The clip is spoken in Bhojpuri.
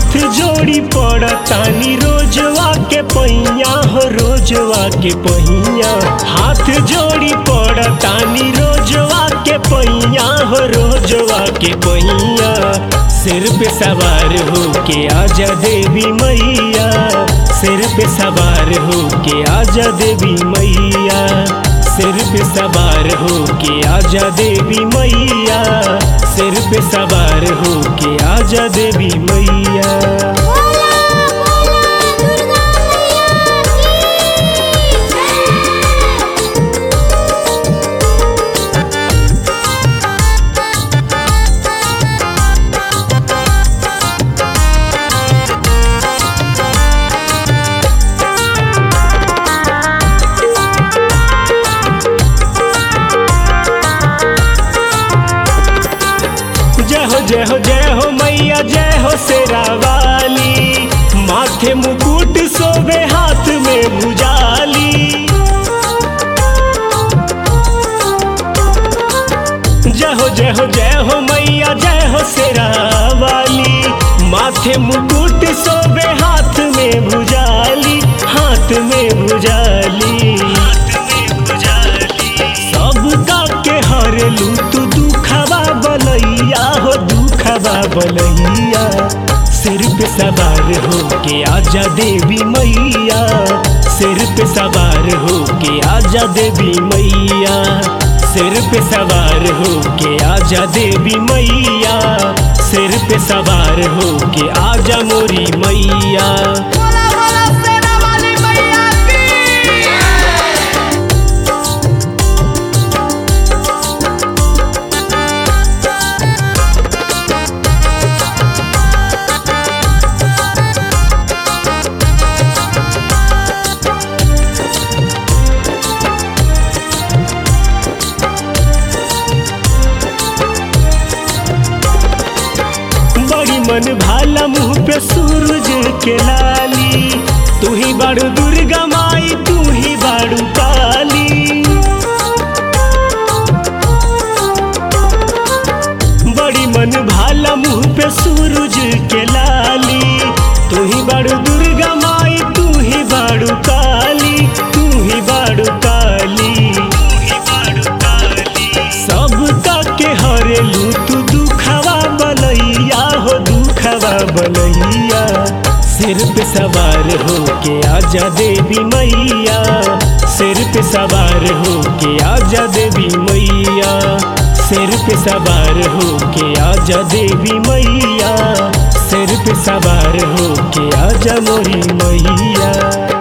हाथ जोड़ी पड़तानी रोजवा के पहिया हो रोजवा के पहिया हाथ जोड़ी पड़तानी रोजवा के पहिया हो रोजवा के पहिया सिर पे सवार हो के आजा देवी मैया सिर पे सवार हो के आजा देवी मैया सिर पे सवार हो के आजा देवी मैया सिर पे सवार हो के आजा देवी मैया बोला बोला दुर्गा मैया की जय हो जय हो जय हो मैया जय हो शेरा वाली माथे मुकुट सोबे हाथ में भुजाली जय हो जय हो जय हो मैया जय हो शेरा वाली माथे मुकुट सोबे हाथ में भुजाली हाथ में भुजाली सबका के हरलू तू दुखवा बलैया हो दुखवा बलैया सिर पे सवार हो के आजा देवी मैया सिर पे सवार हो के आजा देवी मैया सिर पे सवार हो के आजा देवी मैया सिर पे सवार हो के आजा मोरी मैया बोला बोला सेना वाली मैया की बड़ी मन भाला मुंह पे सूरज के लाली तू ही बड़ू दुर्गा माई तू ही बड़ू काली बड़ी मन भाला मुंह पे सूरज के लाली तू ही बड़ू दुर्गा माई तू ही बड़ू काली तू ही बड़ू काली सबका के हरेलू तू दुखवा बलैया हो दुखवा बलैया सिर पे सवार हो के आजा देवी मैया सिर पे सवार हो के आजा देवी मैया सिर पे सवार हो के आजा देवी मैया सिर पे सवार हो के आजा मोरी मैया